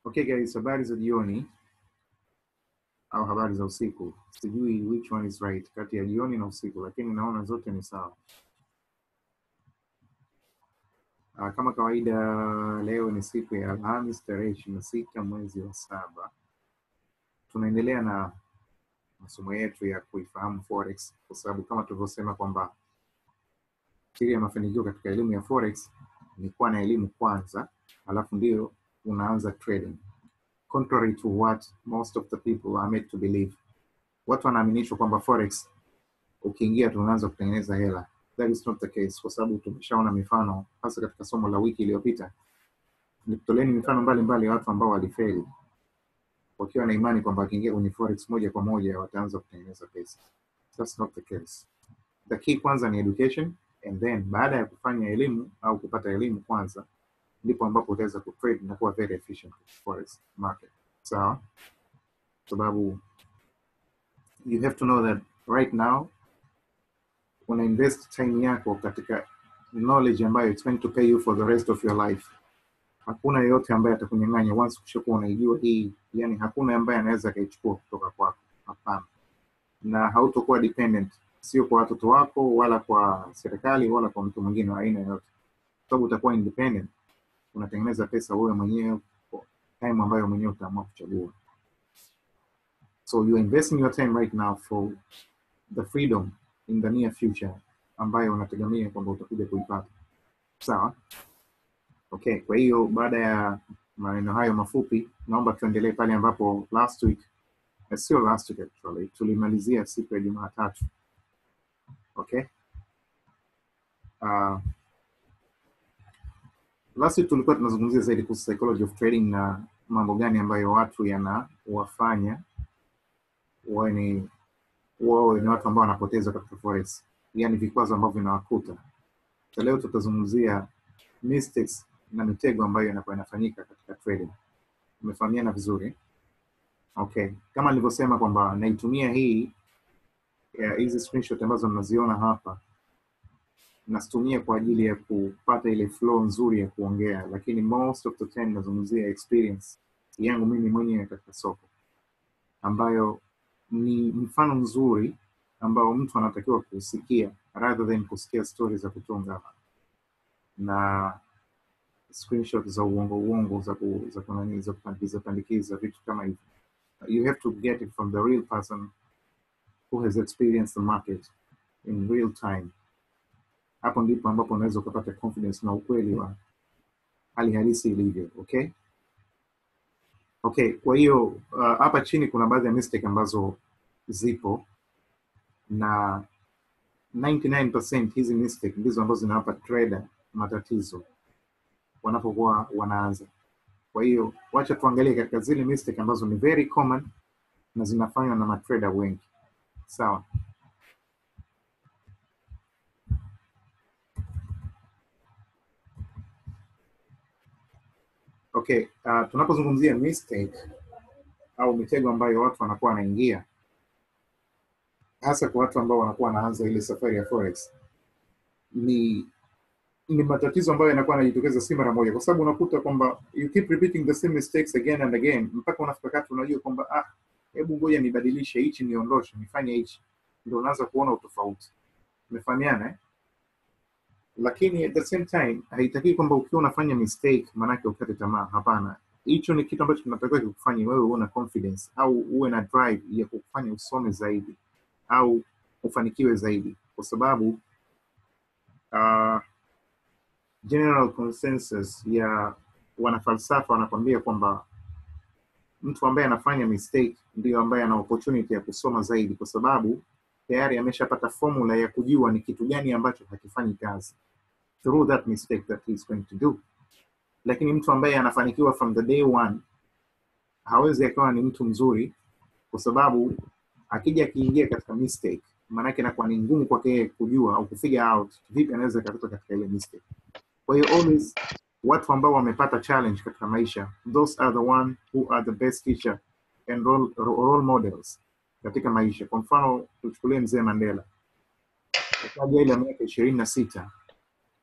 Okay guys, habari za jioni au habari za usiku. Sijui which one is right kati ya jioni na usiku, lakini naona zote ni sawa. Ah, Kama kawaida, leo ni siku ya Alhamis tarehe ishirini na sita mwezi wa saba. Tunaendelea na masomo yetu ya kuifahamu forex, kwa sababu kama tulivyosema kwamba siri ya mafanikio katika elimu ya forex ni kuwa na elimu kwanza, alafu ndio unaanza trading contrary to what most of the people are made to believe. Watu wanaaminishwa kwamba forex ukiingia tu unaanza kutengeneza hela. That is not the case, kwa sababu tumeshaona mifano hasa katika somo la wiki iliyopita. Nikutoleni mifano mbalimbali ya watu ambao walifeli wakiwa na imani kwamba wakiingia kwenye forex moja kwa moja wataanza kutengeneza pesa. That's not the case. The key kwanza ni education and then baada ya kufanya elimu au kupata elimu kwanza ndipo ambapo utaweza kutrade na kuwa very efficient with forex market. Sawa? Sababu you have to know that right now una invest time yako katika knowledge ambayo it's going to pay you for the rest of your life. Hakuna yeyote ambaye atakunyang'anya once ukishakuwa unaijua hii, yani hakuna ambaye anaweza akaichukua kutoka kwako. Hapana, na hautokuwa dependent, sio kwa watoto wako wala kwa serikali wala kwa mtu mwingine wa aina yoyote, sababu utakuwa independent unatengeneza pesa wewe mwenyewe kwa time ambayo mwenyewe utaamua kuchagua. So you are investing your time right now for the freedom in the near future ambayo unategemea kwamba utakuja kuipata. Sawa? Okay, kwa hiyo baada ya maneno hayo mafupi, naomba tuendelee pale ambapo last week, eh, sio last week actually, tulimalizia siku ya Jumatatu. Okay? Uh, last week tulikuwa tunazungumzia zaidi kuhusu psychology of trading na mambo gani ambayo watu yanawafanya wawe ni wawe ni watu ambao wanapoteza katika forex, yani vikwazo ambavyo vinawakuta. So leo tutazungumzia mistakes na mitego ambayo inakuwa inafanyika katika trading. Umefahamiana vizuri? Okay, kama nilivyosema kwamba naitumia hii ya hizi screenshot ambazo mnaziona hapa nasitumia kwa ajili ya kupata ile flow nzuri ya kuongea, lakini most of the time nazungumzia experience yangu mimi mwenyewe katika soko, ambayo ni mfano mzuri ambao mtu anatakiwa kusikia rather than kusikia stories za kutunga na screenshot za uongo uongo za ku, za kunani za kupandikiza pandikiza vitu kama hivyo. You have to get it from the real person who has experienced the market in real time hapo ndipo ambapo unaweza ukapata confidence na ukweli wa hali halisi ilivyo okay okay kwa hiyo uh, hapa chini kuna baadhi ya mistake ambazo zipo na 99% hizi mistake ndizo ambazo zinawapa trader matatizo wanapokuwa wanaanza kwa hiyo wacha tuangalie katika zile mistake ambazo ni very common na zinafanywa na matrader wengi sawa Okay, uh, tunapozungumzia mistake au mitego ambayo watu wanakuwa wanaingia, hasa kwa watu ambao wanakuwa wanaanza ile safari ya forex, ni ni matatizo ambayo yanakuwa yanajitokeza si mara moja, kwa sababu unakuta kwamba you keep repeating the same mistakes again and again mpaka unafika kati unajua kwamba ah, hebu ngoja nibadilishe hichi, niondoshe, nifanye hichi, ndio unaanza kuona utofauti. Umefahamiana eh? lakini at the same time haitaki kwamba ukiwa unafanya mistake maanake ukate tamaa. Hapana, hicho ni kitu ambacho kinatakiwa kikufanye wewe uwe na confidence au uwe na drive ya kukufanya usome zaidi au ufanikiwe zaidi, kwa sababu uh, general consensus ya wanafalsafa wanakwambia kwamba mtu ambaye anafanya mistake ndiyo ambaye ana opportunity ya kusoma zaidi, kwa sababu tayari ameshapata formula ya kujua ni kitu gani ambacho hakifanyi kazi through that mistake that he is going to do. Lakini mtu ambaye anafanikiwa from the day one hawezi akawa ni mtu mzuri, kwa sababu akija akiingia katika mistake, maanake inakuwa ni ngumu kwake yeye kujua au kufigure out vipi anaweza akatoka katika ile mistake. Kwa hiyo always watu ambao wamepata challenge katika maisha, those are the one who are the best teacher and role, role models katika maisha. Kwa mfano tuchukulie mzee Mandela, akaja ile miaka ishirini na sita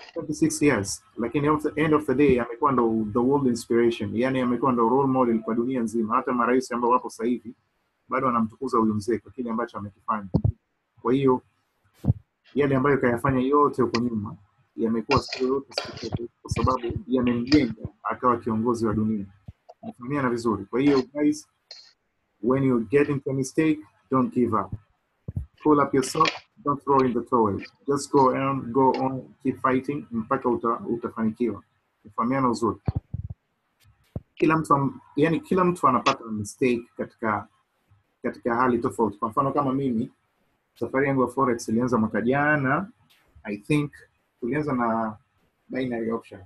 26 years lakini at the end of the day amekuwa ndo the world inspiration yani amekuwa ndo role model kwa dunia nzima hata marais ambao wapo sasa hivi bado wanamtukuza huyu mzee kwa kile ambacho amekifanya kwa hiyo yale ambayo kayafanya yote huko nyuma yamekuwa sio yote siku kwa sababu yamemjenga akawa kiongozi wa dunia nafahamiana vizuri kwa hiyo guys when you get into a mistake don't give up pull up yourself don't throw in the towel just go on go on keep fighting mpaka uta, utafanikiwa kufahamiana uzuri kila mtu am- yani kila mtu anapata mistake katika katika hali tofauti kwa mfano kama mimi safari yangu ya forex ilianza mwaka jana i think tulianza na binary option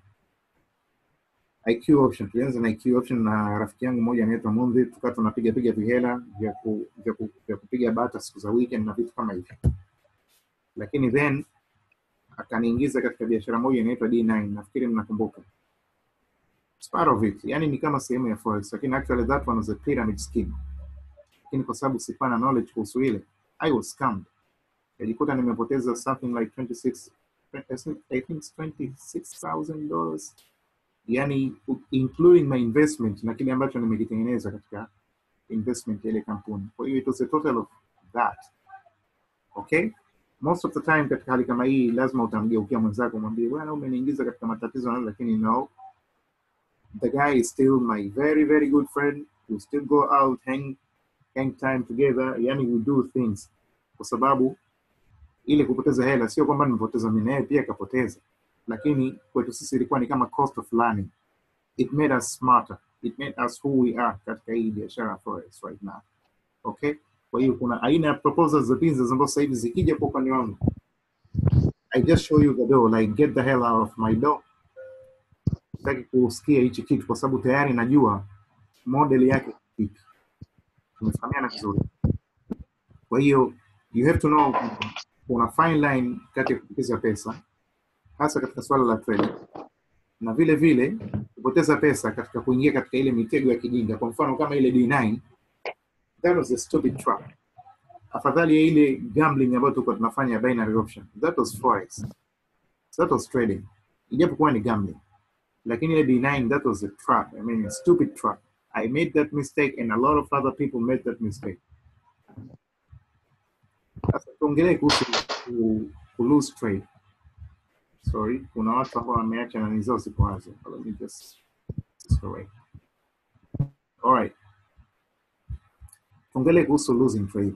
IQ option tulianza na IQ option na rafiki yangu mmoja anaitwa Mundhi, tukawa tunapiga piga vihela vya ku, vya, ku, vya kupiga bata siku za weekend na vitu kama hivyo, lakini then akaniingiza katika biashara moja inaitwa D9, nafikiri mnakumbuka. It's part of it, yani ni kama sehemu ya forex, lakini actually that one was a pyramid scheme, lakini kwa sababu sikuwa na knowledge kuhusu ile, I was scammed, najikuta nimepoteza something like 26 I think it's 26,000 dollars yani including my investment na kile ambacho nimekitengeneza katika investment ya ile kampuni kwa hiyo it was a total of that okay most of the time katika hali kama hii lazima utamgeukia mwenzako mwambie bwana umeniingiza katika matatizo na lakini no the guy is still my very very good friend we still go out hang hang time together yani we do things kwa sababu ile kupoteza hela sio kwamba nimepoteza mimi na yeye pia akapoteza lakini kwetu sisi ilikuwa ni kama cost of learning it made us smarter it made us who we are katika hii biashara ya forex right now okay kwa hiyo kuna aina ya proposals za business ambazo sasa hivi zikija kwa upande wangu i just show you the door like get the hell out of my door sitaki kusikia hichi kitu kwa sababu tayari najua model yake ni ipi tumefahamiana vizuri kwa hiyo you have to know kwamba kuna fine line kati ya kupoteza pesa hasa katika swala la trading na vile vile kupoteza pesa katika kuingia katika ile mitego ya kijinga kwa mfano kama ile D9 that was a stupid trap afadhali ya ile gambling ambayo tulikuwa tunafanya ya binary option that was forex that was trading ijapokuwa ni gambling lakini ile D9 that was a trap I mean a stupid trap I made that mistake and a lot of other people made that mistake sasa tuongelee kuhusu ku, ku lose trade sorry kuna watu ambao wameacha nani zao ziko wazi let me just sorry all right tuongelee kuhusu losing trade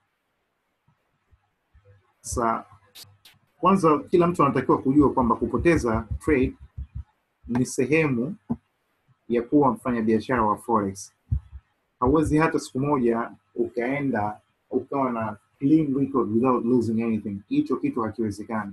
sa kwanza kila mtu anatakiwa kujua kwamba kupoteza trade ni sehemu ya kuwa mfanya biashara wa forex hauwezi hata siku moja ukaenda ukawa na clean record without losing anything hicho kitu hakiwezekani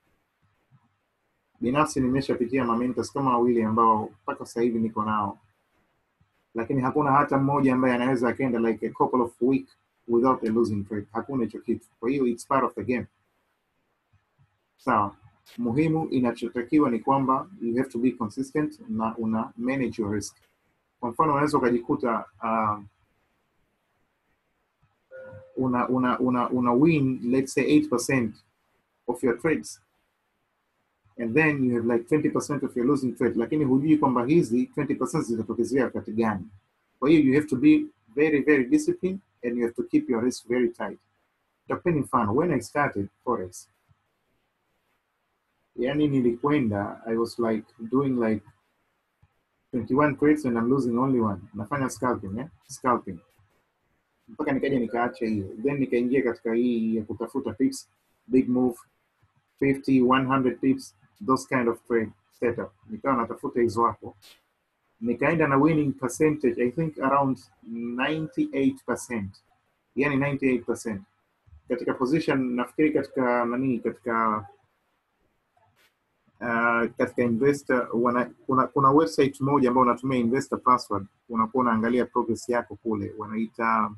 binafsi nimeshapitia mamentos kama wawili ambao mpaka sasa hivi niko nao lakini hakuna hata mmoja ambaye anaweza akaenda like a couple of week without a losing trade hakuna hicho kitu kwa hiyo it's part of the game sawa muhimu inachotakiwa ni kwamba you have to be consistent na una manage your risk kwa mfano unaweza ukajikuta uh, una, una, una, una win let's say 8% of your trades and then you have like 20% of your losing trade lakini hujui kwamba hizi 20% zitatokezea wakati gani kwa hiyo you have to be very very disciplined and you have to keep your risk very tight takupeni mfano when i started forex yani nilikwenda i was like doing like 21 trades and i'm losing only one nafanya scalping eh? scalping mpaka nikaja nikaacha hiyo then nikaingia katika hii ya kutafuta pips big move 50 100 pips those kind of trade setup nikawa natafuta hizo hapo nikaenda na winning percentage i think around 98% yani 98% katika position nafikiri katika nani katika uh, katika investor wana, kuna, kuna website moja ambayo unatumia investor password unakuwa unaangalia progress yako kule wanaita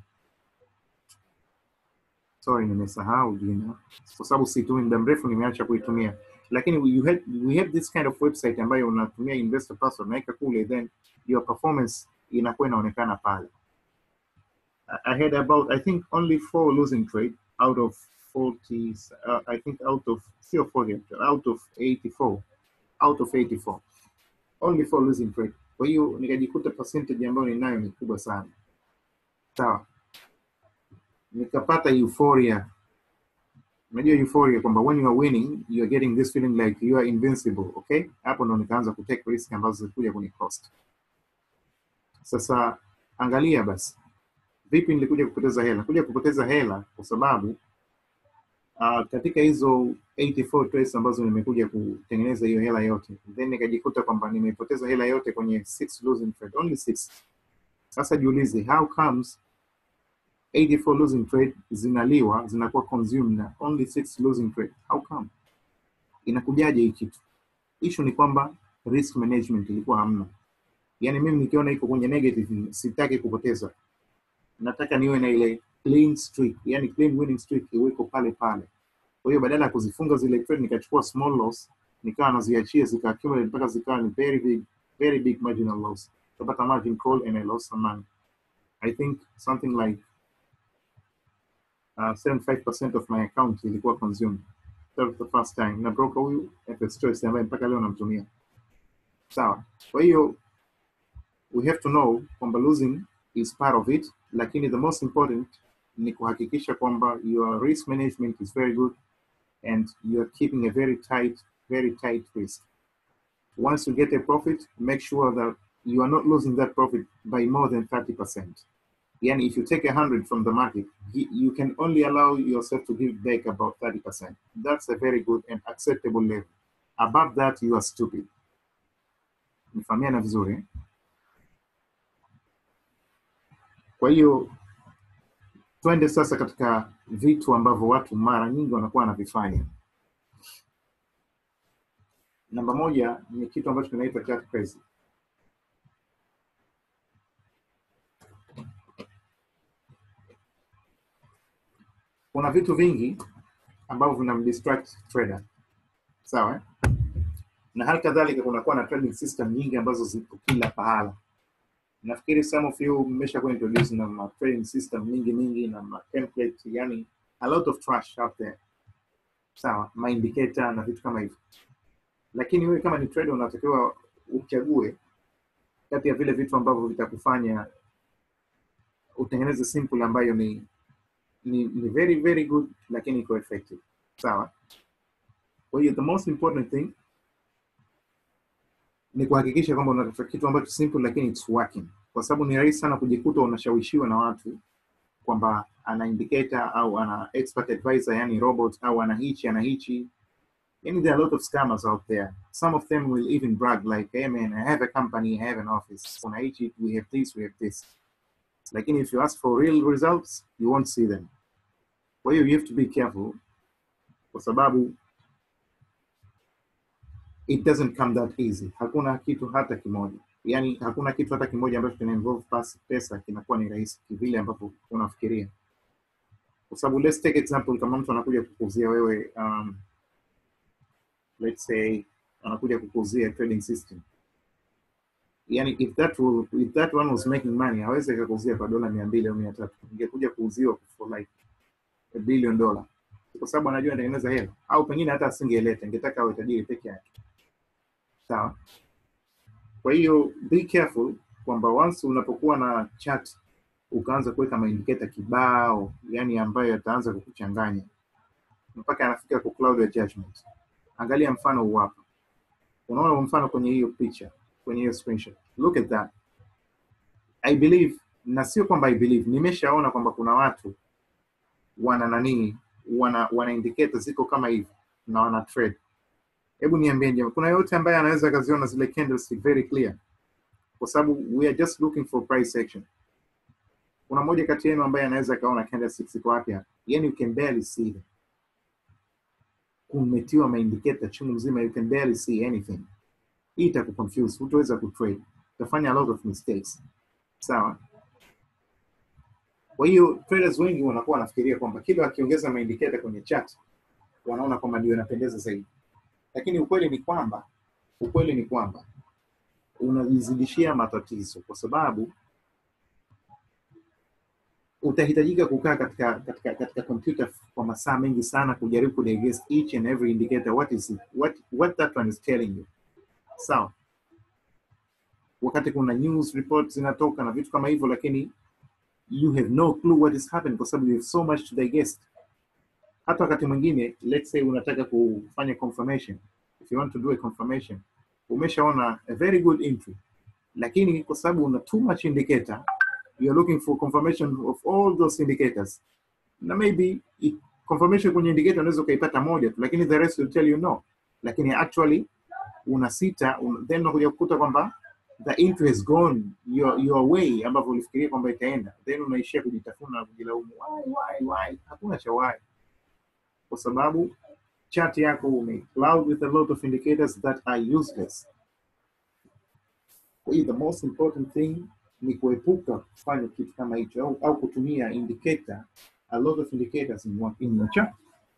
sorry nimesahau jina kwa sababu situmii muda mrefu nimeacha kuitumia lakini we, you had, we have this kind of website ambayo unatumia investor password unaweka kule then your performance inakuwa inaonekana pale I I had about I think only four losing trade out of 40 uh, I think out of sio 40 actually, out of 84 out of 84 only for losing trade. Kwa hiyo nikajikuta percentage ambayo ninayo ni kubwa sana, sawa. Nikapata euphoria, unajua euphoria kwamba when you are winning you are getting this feeling like you are invincible, okay. Hapo ndo nikaanza kutake risk ambazo zilikuja kuni cost. Sasa angalia basi, vipi nilikuja kupoteza hela? Kuja kupoteza hela kwa sababu uh, katika hizo 84 trades ambazo nimekuja kutengeneza hiyo hela yote, then nikajikuta kwamba nimepoteza hela yote kwenye six losing trade, only six. Sasa jiulize, how comes 84 losing trade zinaliwa zinakuwa consumed na only six losing trade? How come? Inakujaje hii kitu? Issue ni kwamba risk management ilikuwa hamna. Yani mimi nikiona iko kwenye negative, sitaki kupoteza, nataka niwe na ile clean streak, yani clean winning streak iweko pale pale. Kwa hiyo badala ya kuzifunga zile trade nikachukua small loss, nikawa naziachia zika accumulate mpaka zikawa ni very big, very big marginal loss. Kapata margin call and I lost some money. I think something like uh, 75% of my account ilikuwa consumed. That was the first time. Na broker huyu FX Choice ambaye mpaka leo namtumia. Sawa. Kwa hiyo we have to know kwamba losing is part of it, lakini the most important ni kuhakikisha kwamba your risk management is very good and you are keeping a very tight, very tight risk. Once you get a profit, make sure that you are not losing that profit by more than 30%. Yani, if you take a hundred from the market, you you can only allow yourself to give back about 30%. That's a very good and acceptable level. Above that, you are stupid. Nifahamiana vizuri eh? Kwa hiyo twende sasa katika vitu ambavyo watu mara nyingi wanakuwa wanavifanya. Namba moja ni kitu ambacho kinaitwa chart crazy. Kuna vitu vingi ambavyo vinamdistract trader, sawa eh? na hali kadhalika kunakuwa na trading system nyingi ambazo zipo kila pahala nafikiri some of you mmesha kuwa introduce na ma trading system mingi mingi na ma template yani a lot of trash out there sawa ma indicator na vitu kama hivyo lakini wewe kama ni trader unatakiwa uchague kati ya vile vitu ambavyo vitakufanya utengeneze simple ambayo ni ni, ni very very good lakini iko effective sawa kwa hiyo the most important thing ni kuhakikisha kwamba unatafuta kitu ambacho simple lakini it's working, kwa sababu ni rahisi sana kujikuta unashawishiwa na watu kwamba ana indicator au ana expert advisor, yani robot au ana hichi ana hichi. Yani there are a lot of scammers out there. Some of them will even brag like, hey man, I have a company, I have an office. Kuna hichi, we have this, we have this. Lakini if you ask for real results, you won't see them. Kwa hiyo you have to be careful kwa sababu it doesn't come that easy. Hakuna kitu hata kimoja, yani hakuna kitu hata kimoja ambacho kina involve pas- pesa kinakuwa ni rahisi kivile ambavyo unafikiria, kwa sababu let's take example, kama mtu anakuja kukuuzia wewe um, let's say anakuja kukuuzia trading system yani if that will, if that one was making money hawezi akakuuzia kwa dola mia mbili au mia tatu ingekuja kuuziwa for like a billion dollar kwa sababu anajua anatengeneza hela au pengine hata asingeleta ingetaka awe tajiri peke yake sawa kwa hiyo be careful kwamba once unapokuwa na chat ukaanza kuweka maindiketa kibao yani ambayo yataanza kukuchanganya mpaka anafika ku cloud ya judgment angalia mfano huu hapa unaona huu mfano kwenye hiyo picha kwenye hiyo screenshot look at that i believe na sio kwamba i believe nimeshaona kwamba kuna watu wana nanii wana wana indicator ziko kama hivi na wana trade hebu niambie jamaa kuna yote ambaye anaweza akaziona zile candlestick very clear kwa sababu we are just looking for price action kuna mmoja kati yenu ambaye anaweza akaona candlesticks ziko wapi hapa yani you can barely see them kumetiwa maindicator chungu mzima you can barely see anything hii itakuconfuse hutaweza kutrade utafanya a lot of mistakes sawa kwa hiyo traders wengi wanakuwa wanafikiria kwamba kila wakiongeza maindicator kwenye chart wanaona kwamba ndio inapendeza zaidi lakini ukweli ni kwamba ukweli ni kwamba unajizidishia matatizo kwa sababu utahitajika kukaa katika katika katika kompyuta kwa masaa mengi sana kujaribu kudigest each and every indicator what is it, what what that one is telling you sawa wakati kuna news reports zinatoka na vitu kama hivyo lakini you have no clue what is happening kwa sababu you have so much to digest hata wakati mwingine let's say unataka kufanya confirmation if you want to do a confirmation umeshaona a very good entry lakini kwa sababu una too much indicator you are looking for confirmation of all those indicators na maybe i- confirmation kwenye indicator unaweza ukaipata moja tu lakini the rest will tell you no lakini actually una sita un, then unakuja kukuta kwamba the entry has gone your, your way ambavyo ulifikiria kwamba itaenda then unaishia kujitafuna na kujilaumu why why why hakuna cha why kwa sababu chart yako umecloud with a lot of indicators that are useless kwa hiyo the most important thing ni kuepuka kufanya kitu kama hicho au, au kutumia indicator a lot of indicators in, one, in your chart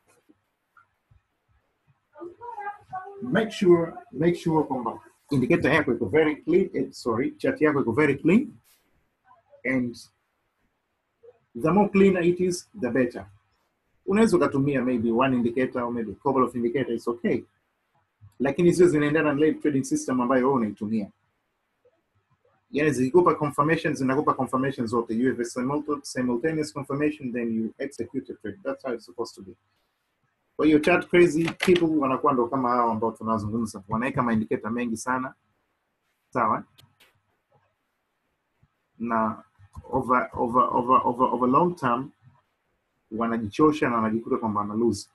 make sure make sure kwamba indicator yako iko very clean eh, sorry chart yako iko very clean and the more cleaner it is the better unaweza ukatumia maybe one indicator or maybe a couple of indicators it's okay lakini zio zinaendana na ile trading system ambayo wewe unaitumia yani zikikupa confirmation zinakupa confirmation zote you have a simulta- simultaneous confirmation then you execute a trade that's how it's supposed to be kwa hiyo chat crazy people wanakuwa ndo kama hao ambao tunazungumza wanaweka maindiketa mengi sana sawa na over over over over, over long term wanajichosha na wanajikuta kwamba wana lose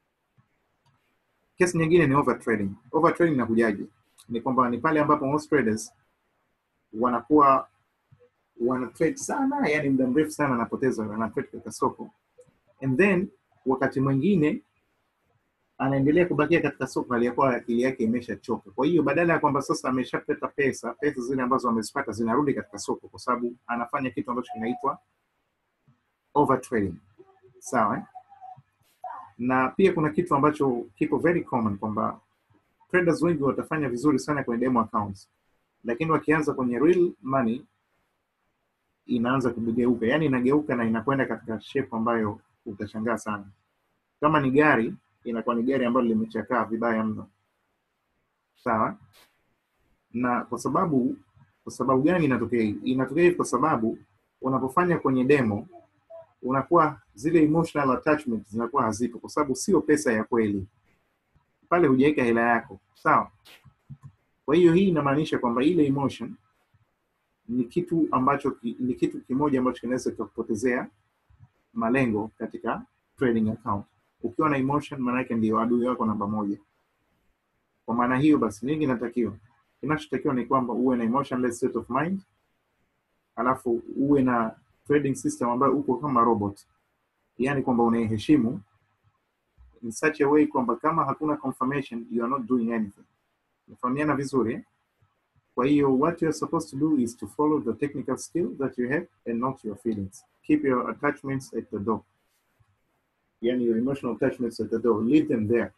kesi nyingine ni overtrading overtrading inakujaje ni kwamba ni pale ambapo most traders wanakuwa wana trade sana yani muda mrefu sana anapoteza ana trade katika soko and then wakati mwingine anaendelea kubakia katika soko aliyakuwa akili yake imeshachoka kwa hiyo badala ya kwamba sasa ameshapata pesa pesa zile ambazo amezipata zinarudi katika soko kwa sababu anafanya kitu ambacho kinaitwa overtrading sawa eh? na pia kuna kitu ambacho kipo very common kwamba traders wengi watafanya vizuri sana kwenye demo accounts lakini wakianza kwenye real money inaanza kugeuka yani inageuka na inakwenda katika shape ambayo utashangaa sana kama ni gari inakuwa ni gari ambalo limechakaa vibaya mno sawa na kwa sababu kwa sababu gani inatokea hivi inatokea hivi kwa sababu unapofanya kwenye demo unakuwa zile emotional attachment zinakuwa hazipo kwa sababu sio pesa ya kweli pale hujaweka hela yako sawa kwa hiyo hii inamaanisha kwamba ile emotion ni kitu ambacho ki, ni kitu kimoja ambacho kinaweza kikakupotezea malengo katika trading account ukiwa na emotion maana yake ndio adui wako namba moja kwa maana hiyo basi nini kinatakiwa kinachotakiwa ni kwamba uwe na emotionless state of mind alafu uwe na trading system ambayo uko kama robot yaani kwamba unaiheshimu in such a way kwamba kama hakuna confirmation you are not doing anything nafahamiana vizuri eh? kwa hiyo what you are supposed to do is to follow the technical skill that you have and not your feelings keep your attachments at the door yani your emotional attachments at the door leave them there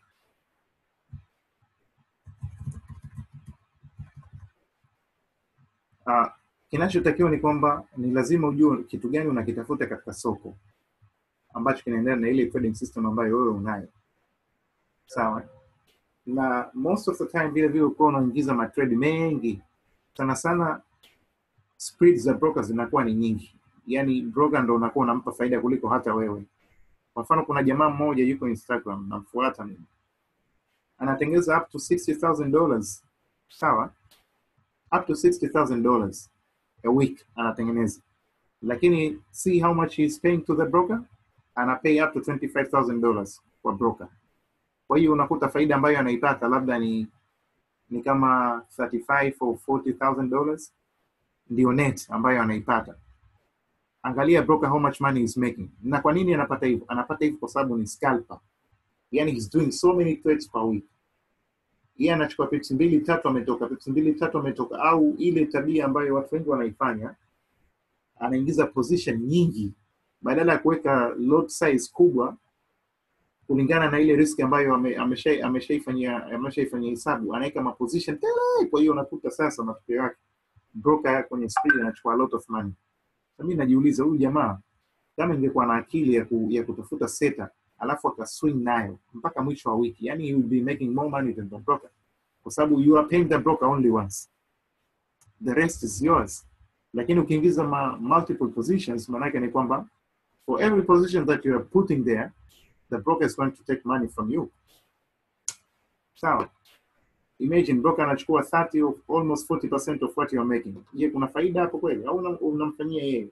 uh, kinachotakiwa ni kwamba ni lazima ujue kitu gani unakitafuta katika soko ambacho kinaendana na ile trading system ambayo wewe unayo sawa na most of the time vile vile ukuwa unaingiza matrade mengi sana sana spread za broker zinakuwa ni nyingi yani broker ndo unakuwa unampa faida kuliko hata wewe kwa mfano kuna jamaa mmoja yuko instagram namfuata mimi anatengeneza up to 60000 dollars sawa up to 60000 dollars a week anatengeneza lakini see how much he is paying to the broker ana pay up to 25000 dollars kwa broker kwa hiyo unakuta faida ambayo anaipata labda ni ni kama 35 or 40000 dollars ndio net ambayo anaipata angalia broker how much money is making na kwa nini anapata hivyo anapata hivyo kwa sababu ni scalper yani he's doing so many trades per week yeye anachukua pips mbili tatu ametoka pips mbili tatu ametoka au ile tabia ambayo watu wengi wanaifanya anaingiza position nyingi badala ya kuweka lot size kubwa kulingana na ile risk ambayo ame- amesha- ameshaifanyia ameshaifanyia hesabu anaweka maposition tele kwa hiyo unakuta sasa matokeo yake broker kwenye speed anachukua a lot of money na mimi najiuliza huyu jamaa kama ingekuwa na akili ya, ku, ya kutafuta seta alafu akaswing nayo mpaka mwisho wa wiki yani you will be making more money than the broker kwa sababu you are paying the broker only once the rest is yours lakini ukiingiza ma multiple positions maanake ni kwamba for every position that you are putting there the broker is going to take money from you sawa imagine broker anachukua 30 of almost 40% of what you are making je kuna faida hapo kweli au una- unamfanyia yeye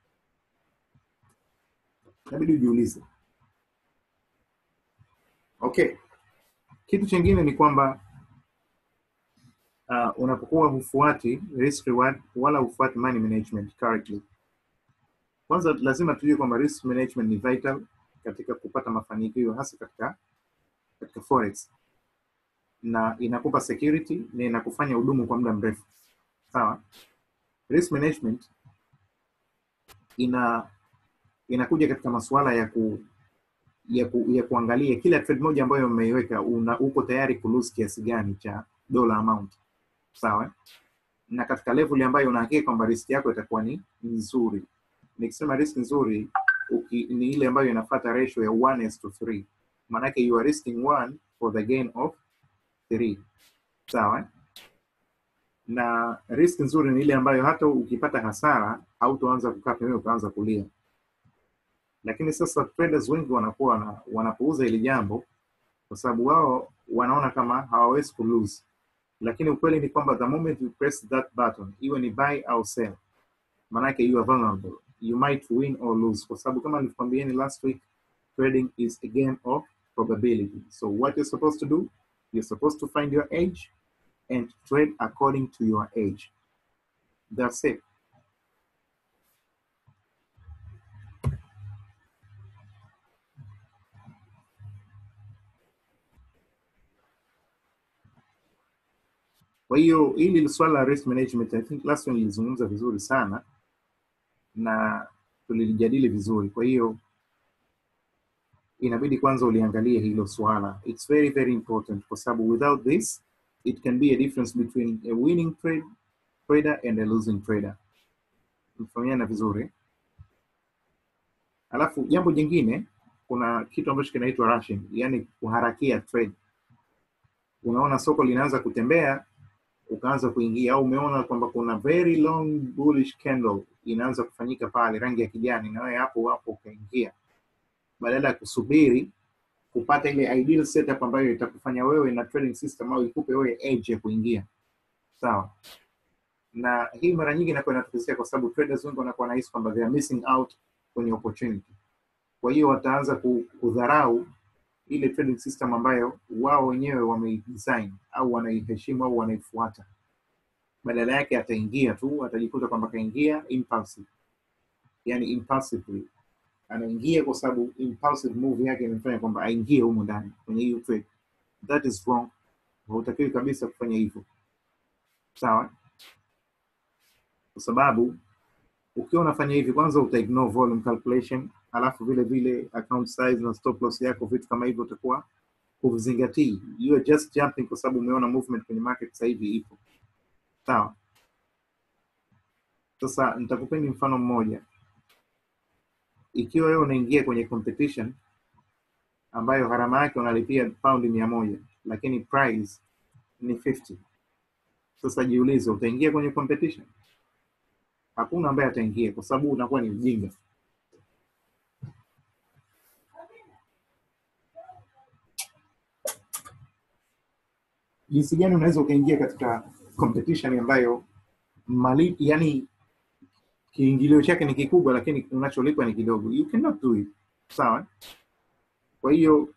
inabidi ujiulize okay kitu chingine ni kwamba uh, unapokuwa hufuati risk reward wala hufuati money management correctly kwanza lazima tujue kwamba risk management ni vital katika kupata mafanikio hasa katika katika forex na inakupa security na inakufanya udumu kwa muda mrefu sawa risk management ina inakuja katika masuala ya ku ya, ku, ya kuangalia kila trade moja ambayo umeiweka una uko tayari kulose kiasi gani cha dollar amount sawa na katika level ambayo unahakika kwamba risk yako itakuwa ni nzuri nikisema risk nzuri uki, ni ile ambayo inafuata ratio ya 1 is to 3 maanake you are risking 1 for the gain of 3 sawa na risk nzuri ni ile ambayo hata ukipata hasara hautoanza kukaa pembeni ukaanza kulia lakini sasa traders wengi wanakuwa wana, wanapouza hili jambo kwa sababu wao wanaona kama hawawezi kulose lakini ukweli ni kwamba the moment you press that button iwe ni buy au sell manake you are vulnerable you might win or lose kwa sababu kama nilivyokwambieni last week trading is a game of probability so what you're supposed to do you're supposed to find your edge and trade according to your age that's it Kwa hiyo hili swala la risk management, I think last one nilizungumza vizuri sana na tulilijadili vizuri. Kwa hiyo inabidi kwanza uliangalie hilo swala. It's very very important kwa sababu without this it can be a difference between a winning trade trader and a losing trader. Mfahamiana vizuri. Alafu jambo jingine, kuna kitu ambacho kinaitwa rushing, yani kuharakia trade. Unaona soko linaanza kutembea ukaanza kuingia au umeona kwamba kuna very long bullish candle inaanza kufanyika pale rangi ya kijani na wewe hapo hapo ukaingia badala ya kusubiri kupata ile ideal setup ambayo itakufanya wewe na trading system au ikupe wewe edge ya kuingia sawa na hii mara nyingi inakuwa inatokezea kwa sababu traders wengi wanakuwa nahisi kwamba they are missing out kwenye opportunity kwa hiyo wataanza ku- kudharau ile trading system ambayo wao wenyewe wameidesign au wanaiheshimu au wanaifuata badala yake ataingia tu atajikuta kwamba kaingia impulsive yani impulsively anaingia kwa sababu impulsive move yake imefanya kwamba aingie humo ndani kwenye hiyo trade that is wrong hautakiwi kabisa kufanya hivyo sawa kwa sababu ukiwa unafanya hivi kwanza uta ignore volume calculation alafu vile vile account size na stop loss yako vitu kama hivyo utakuwa huvizingatii you are just jumping kwa sababu umeona movement kwenye market sasa hivi ipo sawa sasa nitakupeni mfano mmoja ikiwa wewe unaingia kwenye competition ambayo gharama yake unalipia paundi mia moja lakini price ni 50 sasa jiulize utaingia kwenye competition hakuna ambaye ataingia kwa sababu unakuwa ni mjinga jinsi gani unaweza ukaingia katika competition ambayo mali yani kiingilio chake ni kikubwa lakini unacholipwa ni kidogo you cannot do it sawa kwa hiyo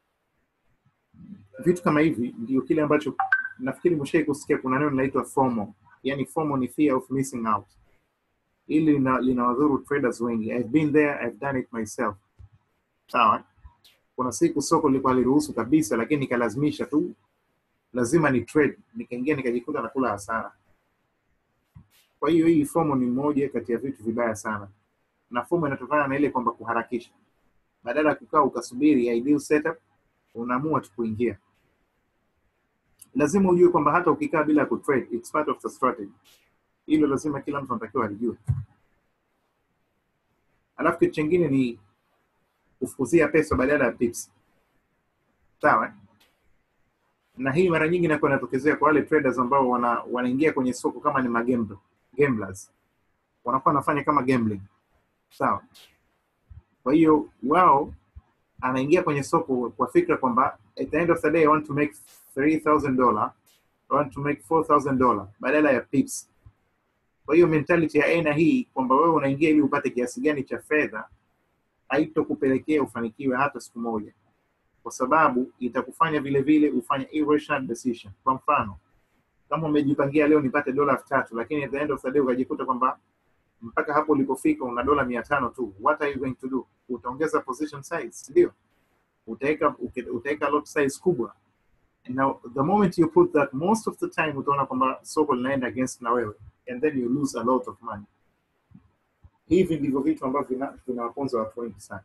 vitu kama hivi ndio kile ambacho nafikiri mshai kusikia kuna neno linaitwa FOMO yani FOMO ni fear of missing out hili lina- linawadhuru traders wengi I've been there I've done it myself sawa kuna siku soko lilikuwa haliruhusu kabisa lakini nikalazimisha tu lazima ni trade nikaingia nikajikuta nakula hasara kwa hiyo hii fomo ni moja kati ya vitu vibaya sana na fomo inatokana na ile kwamba kuharakisha badala ya kukaa ukasubiri ideal setup unaamua tu kuingia lazima ujue kwamba hata ukikaa bila kutrade it's part of the strategy hilo lazima kila mtu anatakiwa alijue alafu kitu chingine ni kufukuzia pesa badala ya pips sawa na hii mara nyingi inakuwa inatokezea kwa wale traders ambao wana wanaingia kwenye soko kama ni magamble gamblers wanakuwa wanafanya kama gambling sawa kwa hiyo wao anaingia kwenye soko kwa fikra kwamba at the end of the day I want to make 3000 dollar I want to make 4000 dollar badala ya pips kwa hiyo mentality ya aina hii kwamba wewe unaingia ili upate kiasi gani cha fedha haitokupelekea ufanikiwe hata siku moja kwa sababu itakufanya vile vile ufanye irrational decision kwa mfano kama umejipangia leo nipate dola elfu tatu lakini at the end of the day ukajikuta kwamba mpaka hapo ulipofika una dola mia tano tu what are you going to do utaongeza position size ndio utaweka uke- utaweka lot size kubwa And now the moment you put that most of the time utaona kwamba soko linaenda against na wewe and then you lose a lot of money hivi ndivyo vitu ambavyo vina- vinawaponza watu wengi sana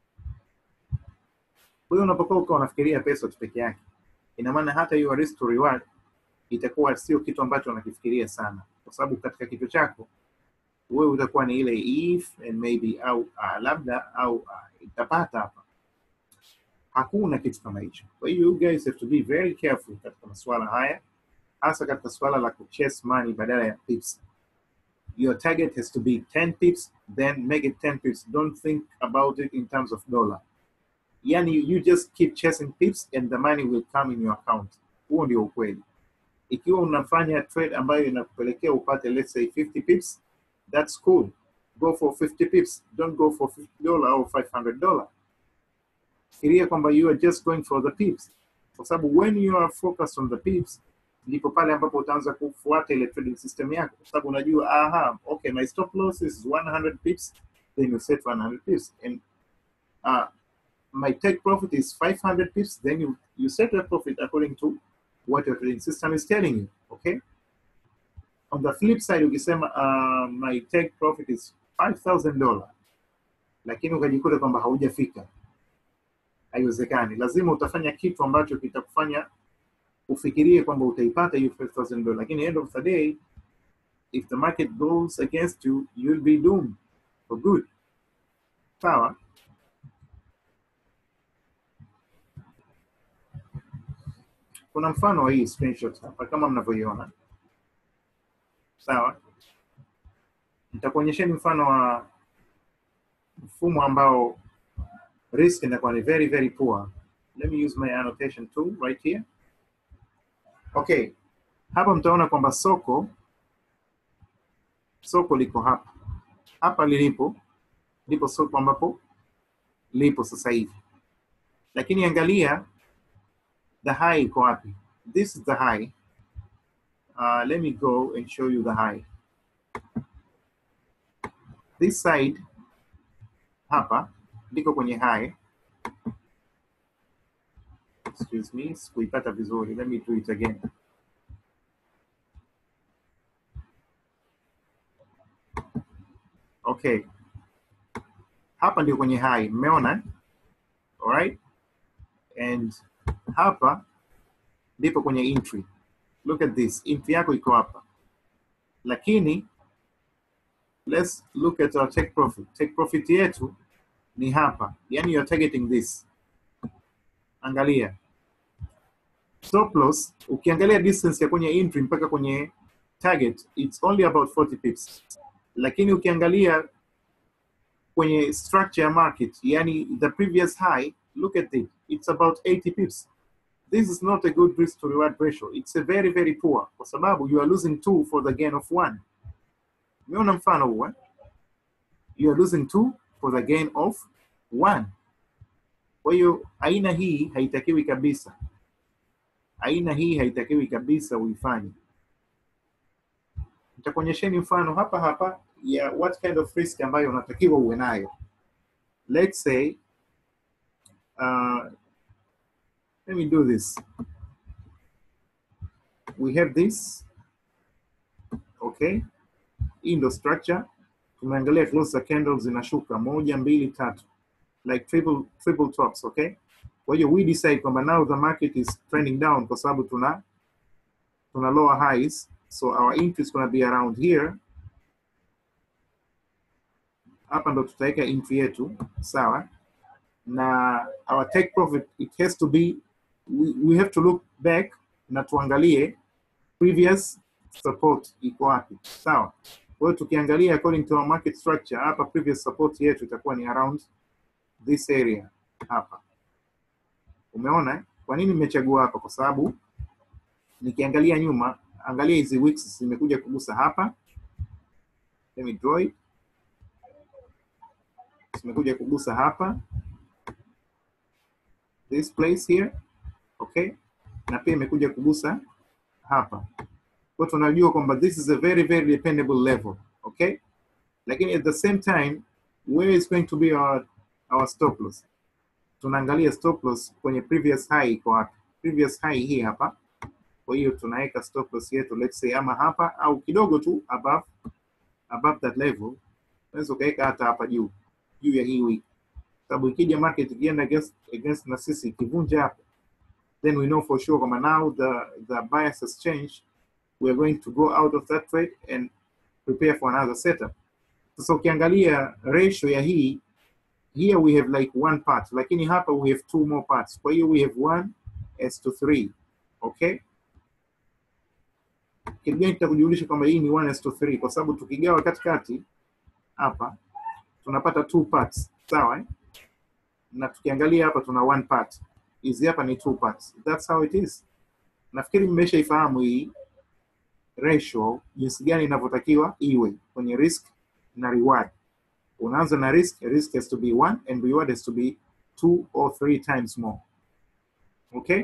kwa hiyo unapokuwa ukawa unafikiria pesa tu peke yake ina maana hata hiyo risk to reward itakuwa sio kitu ambacho unakifikiria sana kwa sababu katika kichwa chako wewe utakuwa ni ile if and maybe au uh, labda au uh, itapata hapa hakuna kitu kama hicho kwa hiyo you guys have to be very careful katika masuala haya hasa katika suala la kuchase money badala ya pips your target has to be 10 pips then make it 10 pips don't think about it in terms of dollar yani you just keep chasing pips and the money will come in your account huo ndio ukweli ikiwa unafanya trade ambayo inakupelekea upate let's say 50 pips that's cool go for 50 pips don't go for 50 dollar au 500 dollar fikiria kwamba you are just going for the pips kwa sababu when you are focused on the pips ndipo pale ambapo utaanza kufuata ile trading system yako kwa sababu unajua aha okay my stop loss is 100 pips then you set 100 pips and uh, my take profit is 500 pips then you, you set your profit according to what your trading system is telling you okay on the flip side ukisema uh, my take profit is 5000 dollar lakini ukajikuta kwamba haujafika haiwezekani lazima utafanya kitu ambacho kitakufanya ufikirie kwamba utaipata hiyo 5000 dollar lakini end of the day if the market goes against you you'll be doomed for good sawa kuna mfano wa hii screenshot hapa kama mnavyoiona sawa nitakuonyesheni mfano wa mfumo ambao risk inakuwa ni very very poor let me use my annotation tool right here okay hapa mtaona kwamba soko soko liko hapa hapa lilipo ndipo soko ambapo lipo sasa hivi lakini angalia the high iko wapi this is the high uh, let me go and show you the high this side hapa liko kwenye high excuse me sikuipata vizuri let me do it again okay hapa ndio kwenye high mmeona alright and hapa ndipo kwenye entry look at this entry yako iko hapa lakini let's look at our take profit take profit yetu ni hapa yani you're targeting this angalia stop loss ukiangalia distance ya kwenye entry mpaka kwenye target it's only about 40 pips lakini ukiangalia kwenye structure ya market yani the previous high look at it it's about 80 pips this is not a good risk to reward ratio it's a very very poor kwa sababu you are losing two for the gain of one umeona mfano huo eh? you are losing two for the gain of one kwa hiyo aina hii haitakiwi kabisa aina hii haitakiwi kabisa uifanye nitakuonyesheni mfano hapa hapa ya what kind of risk ambayo unatakiwa uwe nayo let's say uh, let me do this we have this okay hii ndo structure tumeangalia close za candles zinashuka moja mbili tatu like triple triple tops okay kwa hiyo we decide kwamba now the market is trending down kwa sababu tuna tuna lower highs so our entry is going to be around here hapa ndo tutaweka entry yetu sawa na our take profit it has to be we, we have to look back na tuangalie previous support iko wapi sawa kwa hiyo tukiangalia according to our market structure hapa previous support yetu itakuwa ni around this area hapa umeona eh? kwa nini nimechagua hapa kwa sababu nikiangalia nyuma angalia hizi wicks zimekuja kugusa hapa let me draw it zimekuja kugusa hapa this place here okay na pia imekuja kugusa hapa kwa tunajua kwamba this is a very very dependable level okay lakini at the same time where is going to be our, our stop loss tunaangalia stop loss kwenye previous high iko wapi previous high hii hapa kwa hiyo tunaweka stop loss yetu let's say ama hapa au kidogo tu above above that level unaweza ukaweka hata hapa juu juu ya hii wiki sababu ikija market ikienda against, against na sisi ikivunja hapo then we know for sure kwamba now the, the bias has changed we are going to go out of that trade and prepare for another setup sasa ukiangalia ratio ya hii here we have like one part lakini hapa we have two more parts kwa hiyo we have one as to 3 okay kitu gani kitakujulisha kwamba hii ni 1 as to 3 kwa sababu tukigawa katikati hapa tunapata two parts sawa eh? na tukiangalia hapa tuna one part hizi hapa ni two parts that's how it is nafikiri mmeshaifahamu hii ratio jinsi gani inavyotakiwa iwe kwenye risk na reward unaanza na risk risk has to be one and reward has to be two or three times more okay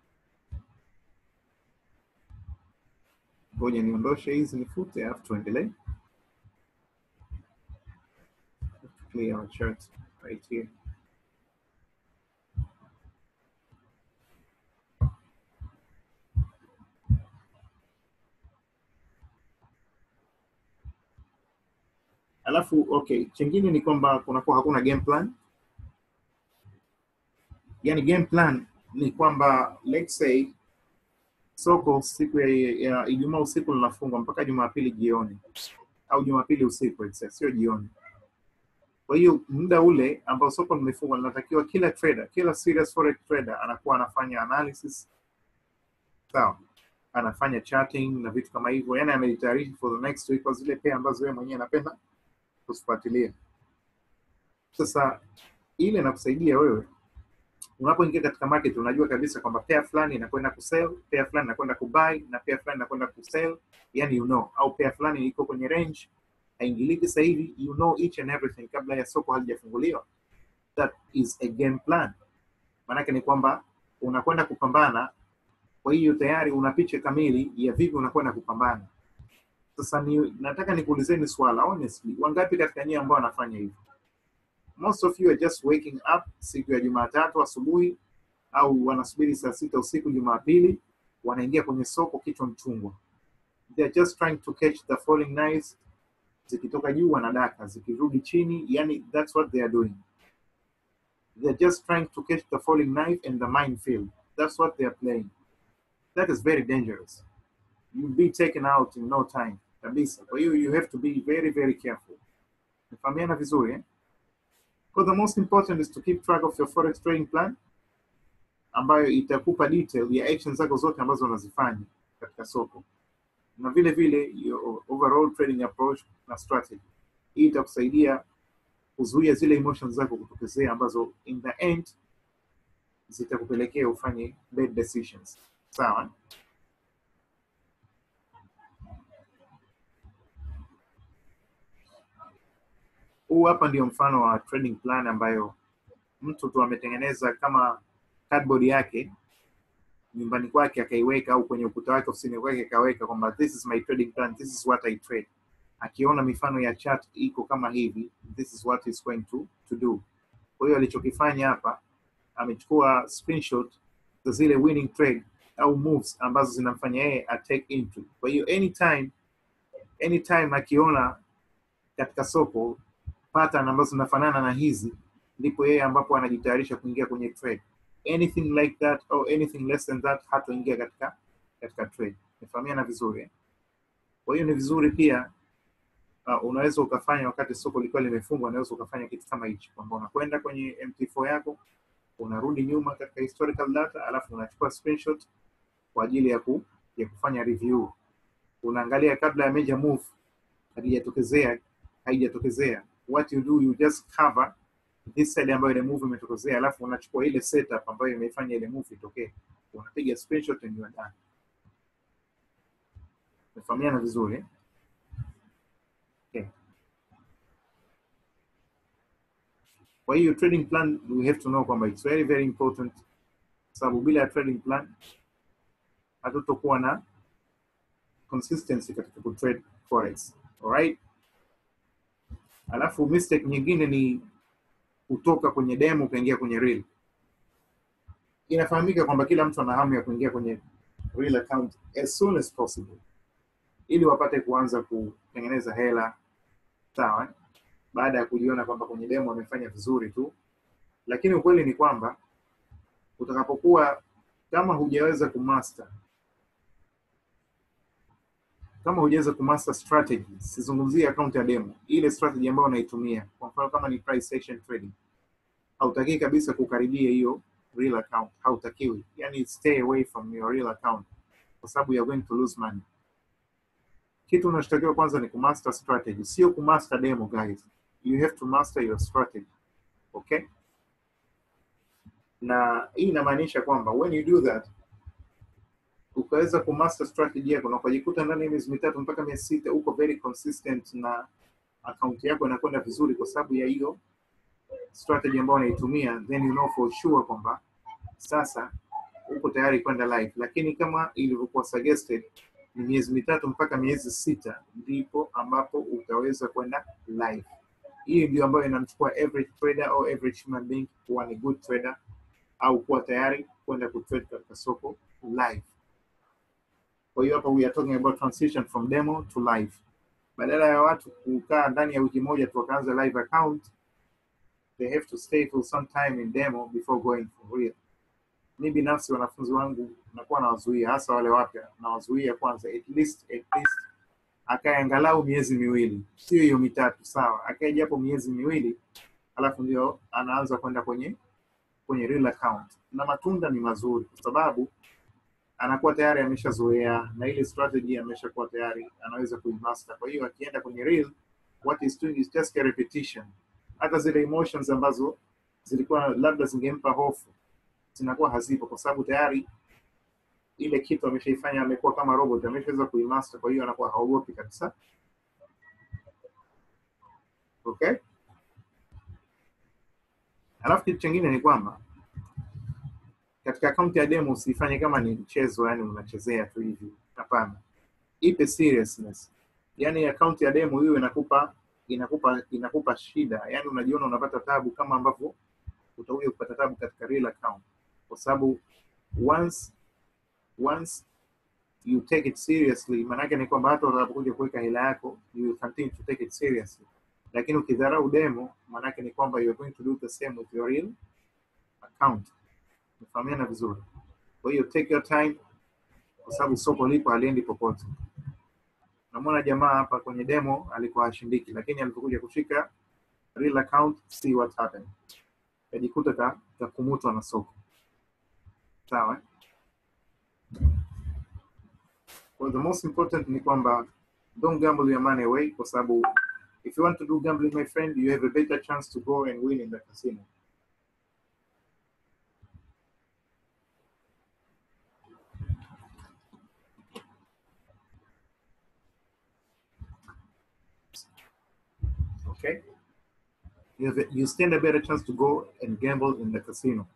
ngoja niondoshe hizi nifute alafu tuendelee clear our chart right here alafu okay chengine ni kwamba kunakuwa hakuna game plan yani game plan ni kwamba let's say soko siku ya, ya ijumaa usiku linafungwa mpaka jumapili jioni au jumapili usiku let's say, sio jioni kwa hiyo muda ule ambao soko limefungwa linatakiwa kila trader kila serious forex trader anakuwa anafanya analysis sawa anafanya charting na vitu kama hivyo yani amejitayarisha for the next week kwa zile pair ambazo yeye mwenyewe anapenda kuzifuatilia. Sasa ile inakusaidia wewe unapoingia katika market, unajua kabisa kwamba pair fulani inakwenda kusell, pair fulani inakwenda kubuy na pair fulani inakwenda kusell, yani you know, au pair fulani iko kwenye range haingiliki sasa hivi, you know each and everything kabla ya soko halijafunguliwa. That is a game plan. Maanake ni kwamba unakwenda kupambana, kwa hiyo tayari una picha kamili ya vipi unakwenda kupambana. Sasa ni, nataka nikuulizeni swala honestly, wangapi katika nyie ambao wanafanya hivyo? Most of you are just waking up siku ya Jumatatu asubuhi au wanasubiri saa sita usiku Jumapili, wanaingia kwenye soko kichwa mchungwa. They are just trying to catch the falling knives, zikitoka juu wanadaka, zikirudi chini, yani that's what they are doing. They are just trying to catch the falling knife and the minefield. That's what they are playing. That is very dangerous. You'll be taken out in no time kabisa. Kwa hiyo you have to be very very careful. Nifahamiana vizuri eh? Because the most important is to keep track of your forex trading plan ambayo itakupa detail ya actions zako zote ambazo unazifanya katika soko na vile vile your overall trading approach na strategy. Hii itakusaidia kuzuia zile emotions zako kutokezea ambazo in the end zitakupelekea ufanye bad decisions. Sawa? huu hapa ndio mfano wa trading plan ambayo mtu tu ametengeneza kama cardboard yake nyumbani kwake akaiweka au kwenye ukuta wake ofisini kwake akaweka kwamba this is my trading plan this is what I trade akiona mifano ya chart iko kama hivi this is what is going to, to do kwa hiyo alichokifanya hapa amechukua screenshot za zile winning trade au moves ambazo zinamfanya yeye a take entry kwa hiyo anytime anytime akiona katika soko pattern ambazo zinafanana na hizi ndipo yeye ambapo anajitayarisha kuingia kwenye trade anything like that or anything less than that hatoingia katika katika trade nifahamiana vizuri eh? kwa hiyo ni vizuri pia uh, unaweza ukafanya wakati soko likiwa limefungwa, unaweza ukafanya kitu kama hichi kwamba unakwenda kwenye MT4 yako unarudi nyuma katika historical data, alafu unachukua screenshot kwa ajili ya, ku, ya kufanya review. Unaangalia kabla ya major move haijatokezea haijatokezea, what you do you just cover this side ambayo ile move imetokezea, alafu unachukua ile setup ambayo imeifanya ile move itokee, unapiga screenshot and you are done. Umefahamiana vizuri eh? Okay. Kwa hiyo trading plan we have to know kwamba it's very very important, sababu bila ya trading plan hatutokuwa na consistency katika kutrade forex. Alright? Alafu mistake nyingine ni kutoka kwenye demo ukaingia kwenye real. Inafahamika kwamba kila mtu ana hamu ya kuingia kwenye real account as soon as possible ili wapate kuanza kutengeneza hela sawa, eh? baada ya kujiona kwamba kwenye demo wamefanya vizuri tu, lakini ukweli ni kwamba utakapokuwa kama hujaweza kumaster kama hujaweza kumaster strategy, sizungumzie account ya demo, ile strategy ambayo unaitumia. Kwa mfano kama ni price action trading, hautakii kabisa kukaribia hiyo real account, hautakiwi. Yani stay away from your real account kwa sababu you're going to lose money. Kitu unachotakiwa kwanza ni kumaster strategy, sio kumaster demo guys. You have to master your strategy. Okay? Na hii inamaanisha kwamba when you do that ukaweza kumaster strategy yako na ukajikuta ndani ya miezi mitatu mpaka miezi sita uko very consistent na account yako inakwenda vizuri kwa sababu ya hiyo strategy ambayo unaitumia, then you know for sure kwamba sasa uko tayari kwenda live. Lakini kama ilivyokuwa suggested, ni miezi mitatu mpaka miezi sita ndipo ambapo utaweza kwenda live. Hii ndio ambayo inamchukua average trader au average human being kuwa ni good trader au kuwa tayari kwenda kutrade katika soko live. Kwa hiyo hapa we are talking about transition from demo to live. Badala ya watu kukaa ndani ya wiki moja tu wakaanza live account, they have to stay for some time in demo before going for real. Mi binafsi wanafunzi wangu nakuwa nawazuia, hasa wale wapya, nawazuia kwanza at least at least akae angalau miezi miwili, sio hiyo mitatu, sawa, akae japo miezi miwili, alafu ndio anaanza kwenda kwenye kwenye real account, na matunda ni mazuri kwa sababu anakuwa tayari ameshazoea na ile strategy ameshakuwa tayari anaweza kuimaster. Kwa hiyo akienda kwenye real, what is doing is just a repetition. Hata zile emotions ambazo zilikuwa labda zingempa hofu zinakuwa hazipo, kwa sababu tayari ile kitu ameshaifanya, amekuwa kama robot, ameshaweza kuimaster. Kwa hiyo anakuwa haogopi kabisa. Okay, alafu kitu chingine ni kwamba katika akaunti ya demo usifanye kama ni mchezo, yani unachezea tu hivi. Hapana, ipe seriousness. Yani akaunti ya demo hiyo inakupa inakupa inakupa shida, yani unajiona unapata tabu kama ambavyo utakuja kupata tabu katika real account, kwa sababu once once you take it seriously, maanake ni kwamba hata utakapokuja kuweka hela yako you will continue to take it seriously, lakini ukidharau demo, maanake ni kwamba you are going to do the same with your real account. Tumefahamiana vizuri. Kwa hiyo take your time, kwa sababu soko lipo haliendi popote. Namwona jamaa hapa kwenye demo alikuwa hashindiki, lakini alipokuja kushika real account, see what happened, kajikuta ka kakumutwa na soko. Sawa. Well, the most important ni kwamba don't gamble your money away, kwa sababu if you want to do gambling, my friend, you have a better chance to go and win in the casino. okay? You, have a, you stand a better chance to go and gamble in the casino.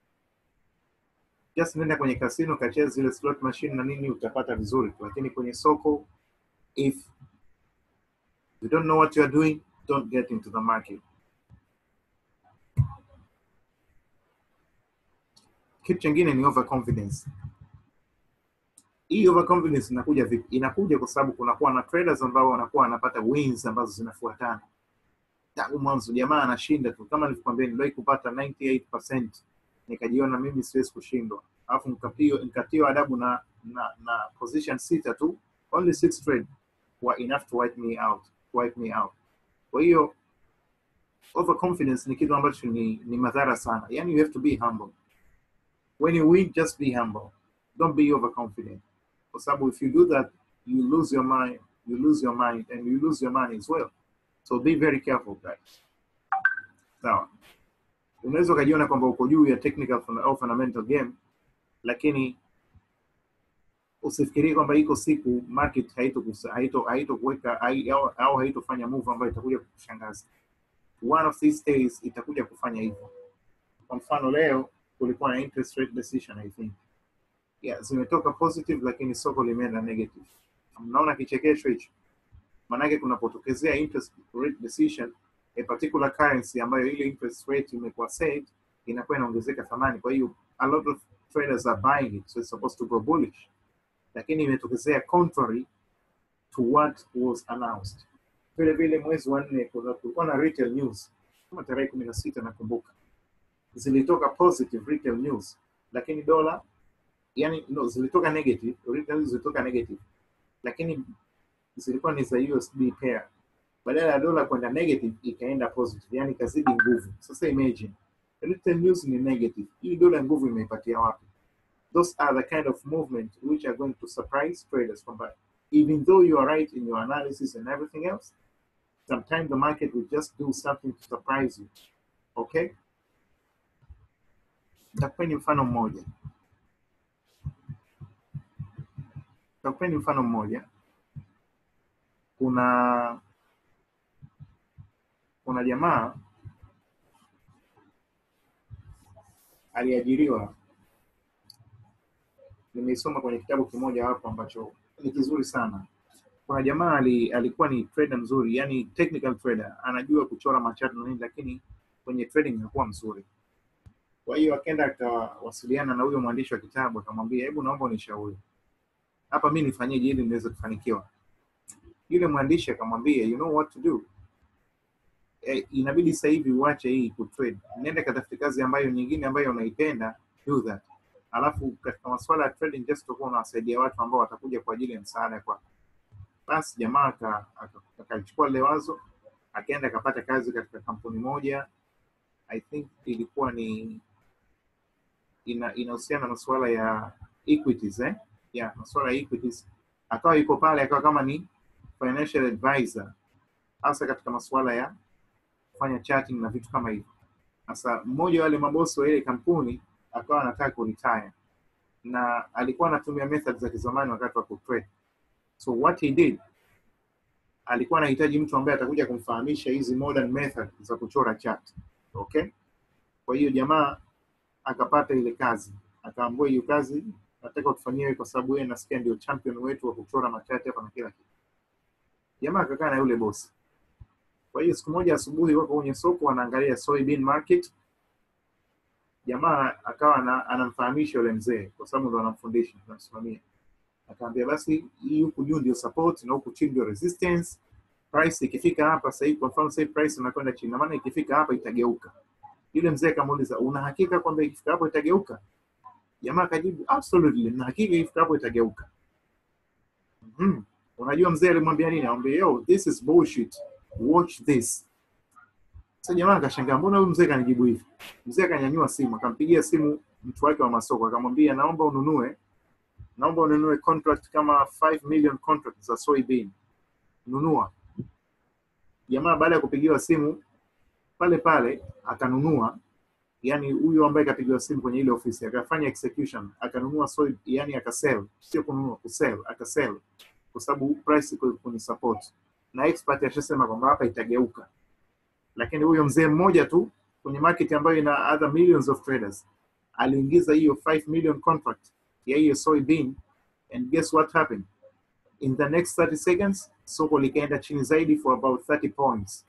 Just nenda kwenye casino kacheza zile slot machine na nini, utapata vizuri, lakini kwenye soko, if you don't know what you are doing, don't get into the market. Kitu chingine ni overconfidence. Hii overconfidence inakuja vipi? Inakuja kwa sababu kunakuwa na traders ambao wanakuwa wanapata wins ambazo zinafuatana tangu mwanzo. Jamaa anashinda tu, kama nilivyokuambia, niliwahi kupata 98% nikajiona mimi siwezi kushindwa, alafu nikapio nikatiwa adabu na, na na position sita tu, only six trade were enough to wipe me out. wipe me out. Kwa hiyo overconfidence ni kitu ambacho ni, ni madhara sana. Yani you have to be humble. When you win, just be humble. Don't be overconfident. Kwa sababu if you do that, you lose your mind, you lose your mind, and you lose your money as well. So be very careful guys. Sawa. Unaweza ukajiona kwamba uko juu ya technical fun- au fundamental game, lakini usifikirie kwamba iko siku market haito haito haitokuweka hai- au, au haitofanya move ambayo itakuja kukushangaza. One of these days itakuja kufanya hivyo. Kwa mfano leo kulikuwa na interest rate decision I think. Yeah, zimetoka positive lakini soko limeenda negative. Mnaona kichekesho hicho? Maanake kunapotokezea interest rate decision a particular currency ambayo ile interest rate imekuwa set inakuwa inaongezeka thamani. Kwa hiyo a lot of traders are buying it, so it's supposed to go bullish, lakini imetokezea contrary to what was announced. Vile vile mwezi wa nne kuna- kulikuwa na retail news kama tarehe kumi na sita nakumbuka, zilitoka positive retail news, lakini dola yani no, zilitoka negative, retail news zilitoka negative, lakini zilikuwa ni za USD pair badala ya dola kwenda negative ikaenda positive, yani ikazidi nguvu. Sasa imagine retail news ni negative, hii dola nguvu imeipatia wapi? Those are the kind of movement which are going to surprise traders kwamba even though you are right in your analysis and everything else, sometimes the market will just do something to surprise you. Okay? Nitakupeni mfano mmoja. Nitakupeni mfano mmoja. Kuna kuna jamaa aliajiriwa, nimeisoma kwenye kitabu kimoja hapo ambacho ni kizuri sana. Kuna jamaa ali, alikuwa ni trader mzuri, yani technical trader, anajua kuchora machart na nini, lakini kwenye trading hakuwa mzuri. Kwa hiyo akaenda akawasiliana na huyo mwandishi wa kitabu, akamwambia, hebu naomba unishauri hapa, mi nifanyeje ili niweze kufanikiwa? Yule mwandishi akamwambia, you know what to do eh, inabidi sasa hivi uache hii kutrade, nenda katafute kazi ambayo nyingine ambayo unaipenda, do that. Alafu katika masuala ya trading just utakuwa unawasaidia watu ambao watakuja kwa ajili ya msaada kwako. Basi jamaa aka- aka- akalichukua lile wazo, akaenda akapata kazi katika kampuni moja, I think ilikuwa ni ina inahusiana na masuala ya equities eh? Yeah, masuala ya equities. Akawa yuko pale, akawa kama ni financial advisor, hasa katika masuala ya kufanya chatting na vitu kama hivyo. Sasa mmoja wa wale mabosi wa ile kampuni akawa anataka kuretire na alikuwa anatumia methods za kizamani wakati wa kutrade. So what he did, alikuwa anahitaji mtu ambaye atakuja kumfahamisha hizi modern method za kuchora chart. Okay? Kwa hiyo jamaa akapata ile kazi, akaambiwa hiyo kazi nataka utufanyie wewe kwa sababu wewe nasikia ndio champion wetu wa kuchora machati hapa na kila kitu. Jamaa akakaa na yule bosi. Kwa hiyo siku moja asubuhi wako kwenye soko wanaangalia soybean market. Jamaa akawa ana- anamfahamisha yule mzee kwa sababu ndo anamfundisha, anamsimamia. Akaambia basi hii huku juu ndio support na huku chini ndio resistance. Price ikifika hapa sasa hivi, kwa mfano sasa hivi price inakwenda chini, na maana ikifika hapa itageuka. Yule mzee akamuuliza, una hakika kwamba ikifika hapo itageuka? Jamaa akajibu, absolutely, na hakika ikifika hapo itageuka. Mhm. Unajua mzee alimwambia nini? Akamwambia, yo, this is bullshit. Watch this. Sasa jamaa akashangaa, mbona huyu mzee kanijibu hivi? Mzee akanyanyua simu, akampigia simu mtu wake wa masoko, akamwambia naomba ununue, naomba ununue contract kama 5 million contract za soybean. Nunua. Jamaa baada ya kupigiwa simu pale pale akanunua, yani huyu ambaye kapigiwa simu kwenye ile ofisi akafanya execution, akanunua soy, yani akasell, sio kununua, kusell, akasell kwa sababu price iko kwenye support, na expert ashasema kwamba hapa itageuka lakini huyo mzee mmoja tu kwenye market ambayo ina other millions of traders aliingiza hiyo 5 million contract ya hiyo soybean and guess what happened in the next 30 seconds soko likaenda chini zaidi for about 30 points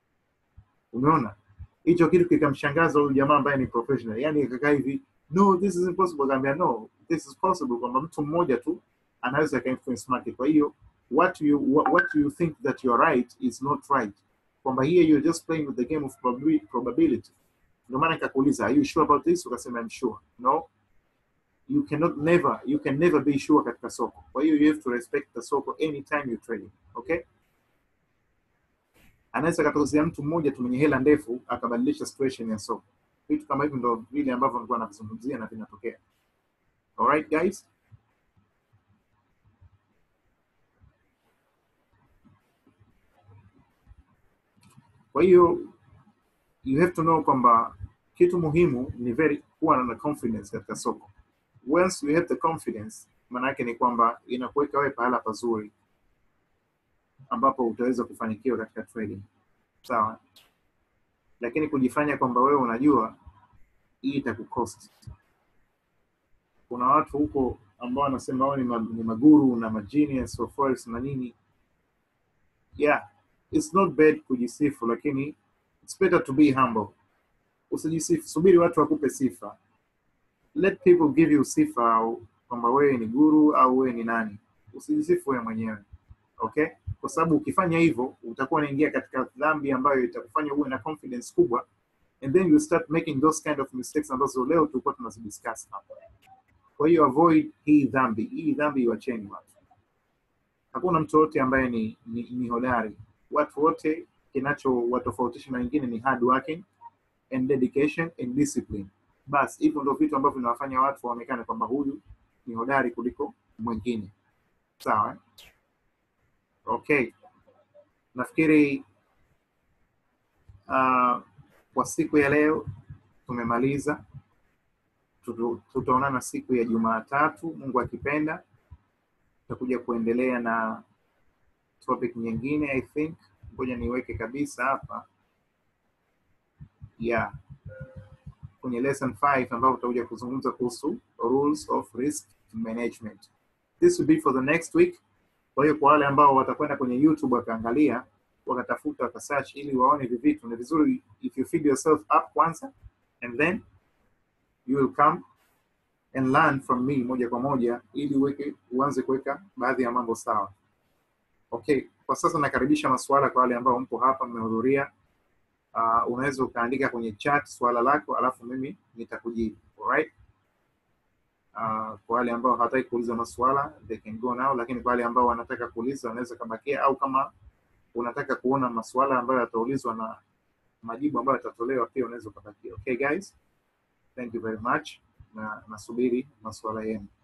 umeona hicho kitu kikamshangaza huyu jamaa ambaye ni professional yani akakaa hivi no this is impossible akaambia no this is possible kwamba mtu mmoja tu anaweza aka influence market kwa hiyo what you what, what you think that you are right is not right kwamba here you're just playing with the game of probabi- probability ndio maana nikakuuliza are you sure about this ukasema I'm sure no you cannot never you can never be sure katika soko kwa hiyo you have to respect the soko anytime you're trading okay anaweza katokea mtu mmoja tu mwenye hela ndefu akabadilisha situation ya soko. Vitu kama hivi ndo vile ambavyo nilikuwa navizungumzia na vinatokea. Alright guys? Kwa hiyo you have to know kwamba kitu muhimu ni very kuwa na confidence katika soko. Once you have the confidence, maana yake ni kwamba inakuweka wewe pahala pazuri ambapo utaweza kufanikiwa katika trading. Sawa? Lakini kujifanya kwamba wewe unajua hii itakucost. Kuna watu huko ambao wanasema wao ni, ma, ni maguru na magenius of forex na nini. Yeah, it's not bad kujisifu, lakini it's better to be humble. Usijisifu, subiri watu wakupe sifa. Let people give you sifa au kwamba wewe ni guru au wewe ni nani. Usijisifu wewe mwenyewe, okay? Kwa sababu ukifanya hivyo utakuwa unaingia katika dhambi ambayo itakufanya uwe na confidence kubwa and then you start making those kind of mistakes ambazo leo tulikuwa tunazidiscuss hapa. Kwa hiyo avoid hii dhambi, hii dhambi iwacheni watu. Hakuna mtu yote ambaye ni, ni, ni hodari. Watu wote kinachowatofautisha na wengine ni hard working and dedication and discipline. Bas, hivyo ndio vitu ambavyo vinawafanya watu waonekane kwamba huyu ni hodari kuliko mwingine. Sawa? eh? Okay. Nafikiri uh, kwa siku ya leo tumemaliza. Tutu- Tutaonana siku ya Jumatatu, Mungu akipenda. Tutakuja kuendelea na topic nyingine I think. Ngoja niweke kabisa hapa. Yeah. Kwenye lesson 5 ambapo tutakuja kuzungumza kuhusu rules of risk management. This will be for the next week. Kwa hiyo kwa wale ambao watakwenda kwenye YouTube wakaangalia, wakatafuta, wakasearch ili waone hivi vitu, ni vizuri if you feed yourself up kwanza and then you will come and learn from me moja kwa moja ili uweke uanze kuweka baadhi ya mambo sawa. Okay, kwa sasa nakaribisha maswala kwa wale ambao mpo hapa mmehudhuria. Uh, unaweza ukaandika kwenye chat swala lako alafu mimi nitakujibu. Alright? Uh, kwa wale ambao hawataki kuuliza maswala they can go now, lakini kwa wale ambao wanataka kuuliza wanaweza kabakia, au kama unataka kuona maswala ambayo yataulizwa na majibu ambayo yatatolewa pia unaweza ukabakia. Okay guys, thank you very much, na nasubiri maswala yenu.